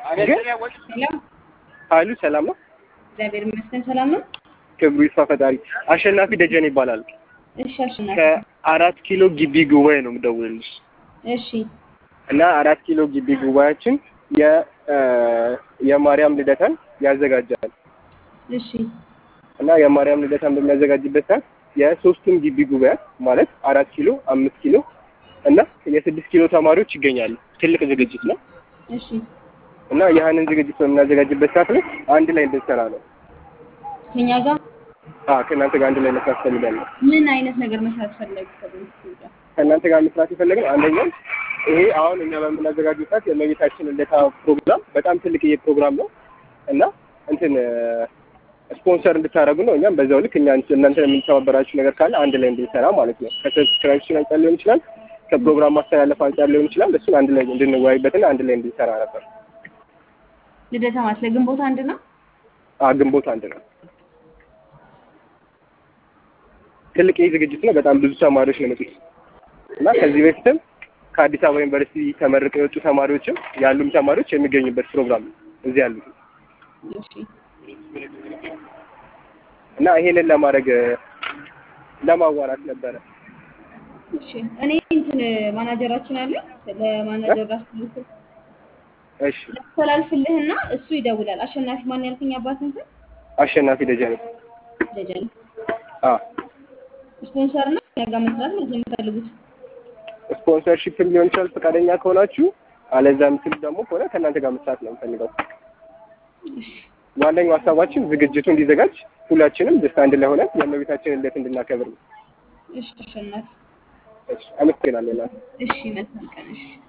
ግን ሄሎ ኃይሉ ሰላም ነው። እግዚአብሔር ይመስገን ሰላም ነው። ክብሩ ይስፋ ፈጣሪ። አሸናፊ ደጀን ይባላል። እሺ አሸናፊ ከአራት ኪሎ ግቢ ጉባኤ ነው የምደውልልሽ እሺ እና አራት ኪሎ ግቢ ጉባኤያችን የ የማርያም ልደታን ያዘጋጃል እሺ እና የማርያም ልደታን በሚያዘጋጅበት ሰዓት የሶስቱም ግቢ ጉባኤያት ማለት አራት ኪሎ፣ አምስት ኪሎ እና የስድስት ኪሎ ተማሪዎች ይገኛሉ። ትልቅ ዝግጅት ነው እሺ እና ያህንን ዝግጅት በምናዘጋጅበት ሰዓት ላይ አንድ ላይ እንድንሰራ ነው። ከኛ ጋር አዎ ከእናንተ ጋር አንድ ላይ መስራት ፈልጋለሁ። ምን አይነት ነገር መስራት ፈለግ ከቤተሰብ ጋር ከእናንተ ጋር መስራት የፈለግነው አንደኛው ይሄ አሁን እኛ በምናዘጋጀው ሰዓት የእመቤታችን ልደታ ፕሮግራም በጣም ትልቅዬ ፕሮግራም ነው እና እንትን ስፖንሰር እንድታደርጉ ነው። እኛም በዛው ልክ እኛ እናንተ የምንተባበራችሁ ነገር ካለ አንድ ላይ እንድንሰራ ማለት ነው። ከሰብስክራይብሽን አንጻር ሊሆን ይችላል፣ ከፕሮግራም ማስተላለፍ አንጻር ሊሆን ይችላል። እሱን አንድ ላይ እንድንወያይበትና አንድ ላይ እንድንሰራ ነበር። ልደታ ማለት ለግንቦት አንድ ነው። አዎ ግንቦት አንድ ነው። ትልቅ ዝግጅት ነው። በጣም ብዙ ተማሪዎች ነው የመጡት እና ከዚህ በፊትም ከአዲስ አበባ ዩኒቨርሲቲ ተመርቀው የወጡ ተማሪዎችም ያሉም ተማሪዎች የሚገኙበት ፕሮግራም ነው እዚህ ያሉት እሺ እና ይሄንን ለማድረግ ለማዋራት ነበረ። እሺ እኔ እንትን ማናጀራችን አለ ለማናጀር ራስ እሺ ላስተላልፍልህና እሱ ይደውላል። አሸናፊ ማን ያልከኝ አባትን ስም አሸናፊ ደጀኔ ደጀን አ ስፖንሰር እና ከኛ ጋር መስራት ነው የምትፈልጉት። ስፖንሰርሺፕም ሊሆን ይችላል ፈቃደኛ ከሆናችሁ፣ አለዛም ስል ደግሞ ከሆነ ከእናንተ ጋር መስራት ነው የምፈልገው። እሺ ዋነኛው ሀሳባችን ዝግጅቱ እንዲዘጋጅ ሁላችንም ደስታ አንድ ላይ ሆነን የእመቤታችንን ልደት እንድናከብር ነው። እሺ አሸናፊ እሺ አመሰግናለሁ። እናቴ። እሺ መልካም ቀን እሺ